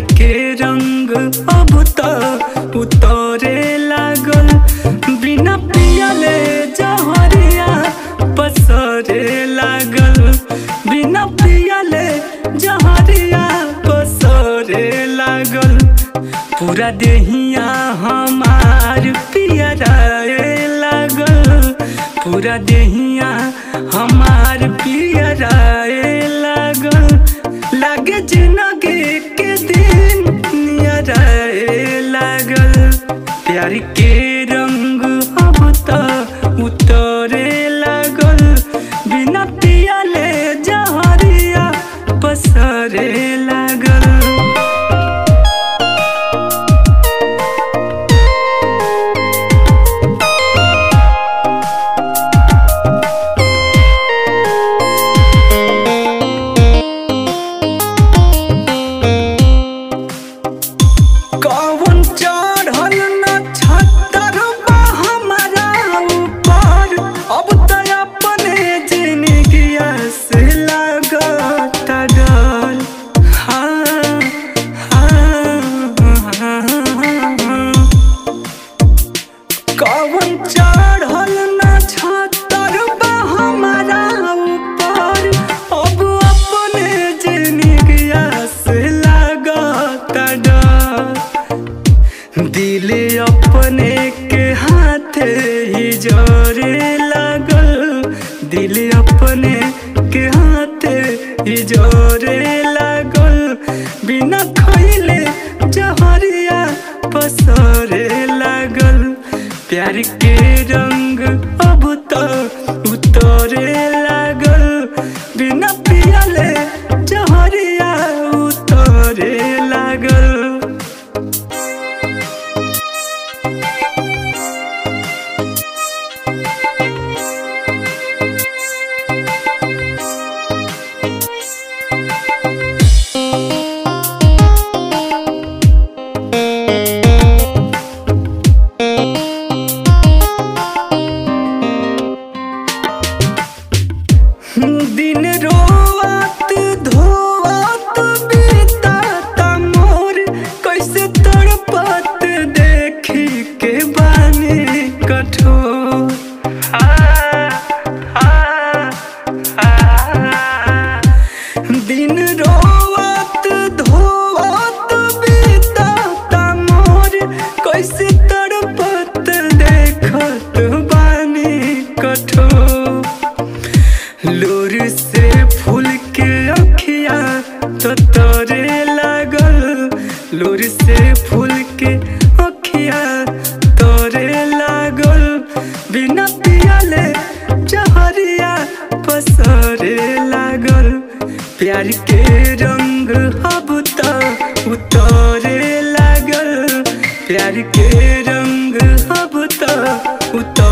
के रंग अब त उतरे लागल बिना पियले जहरिया पसरे लागल बिना पियले जहरिया पसरे लागल पूरा देहिया हमार पियराए लागल पूरा देहिया हमार पियराए लागल लागे जिंदगी के दिन नियराए लागल प्यार के रंग अब त उतरे लागल बिना पियले जहरिया पसरे लागल कौन चढ़ल न छतर बा हमारा ऊपर अब त अपने जिंदगिया से लागत डर हाँ, हाँ, हाँ। कौन चढ़ल न छतर बा हमारा ऊपर अब अपने जिंदगिया से लागत डर दिल अपने के हाथ ही जोरे लागल दिल अपने के हाथ ही जोरे लागल बिना खैले जहरिया पसरे लागल प्यार के रंग अब तो उतरे लागल बिना पियले जहरिया उतरे लागल दिन रोवत धोवत बीतात मोर कैसे तड़पत देखी के बानी कठोर आ, आ, आ, दिन रोवत धोवत बीतात मोर कैसे तड़पत देखत बानी कठोर लोर से फूल के अखिया तो तोरे लागल लोर से फूल के अखिया तोरे लागल बिना पियले जहरिया पसरे लागल प्यार के रंग अब त उतरे लागल प्यार के रंग अब त उतर